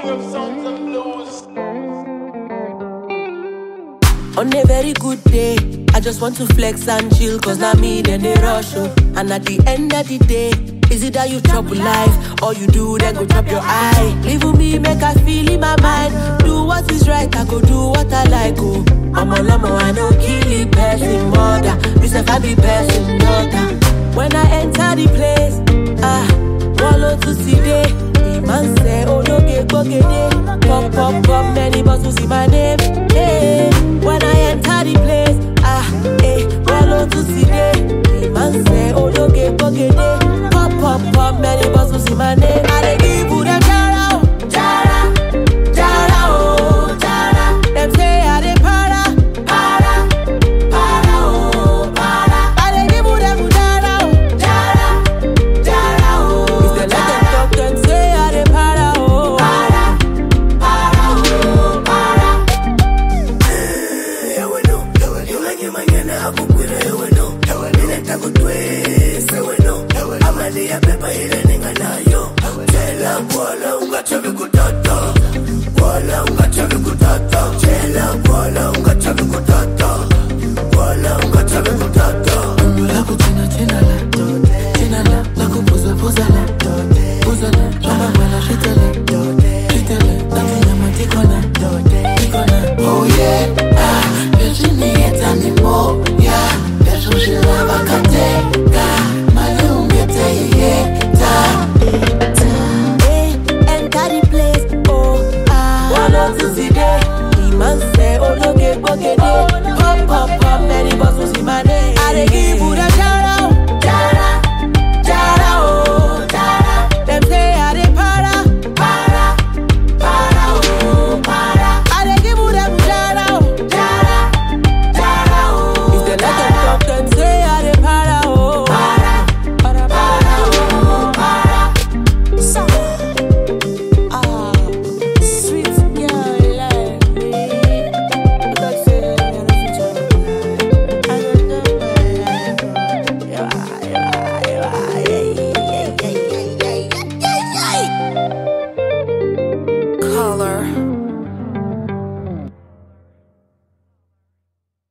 On a very good day, I just want to flex and chill, cause now me then they rush oh. And at the end of the day, is it that you chop with life, or you do then go chop your eye? Live with me, make I feel in my mind. Do what is right, I go do what I like, oh. I'm a lomo, I no kill it, person mother. This if I be person daughter. When I enter the place, ah, wallow to see day. The man say, oh no, get bogede. Pop, pop, pop, many bottles in my name. Hey, when I enter the place, ah, eh, wallow to see day. The man say, oh no, get bogede. Pop, pop, pop, many bottles in my name. I dey give you them jara, oh, jara, jara, oh, jara. Them say I dey para, para, para, oh, para. I dey give you them jara, oh, jara, jara, oh. If they let them talk, them say I dey para, oh, para, para, oh, para. Amalia pepa ile ninga nayo Tela kuala ungachovi kutoto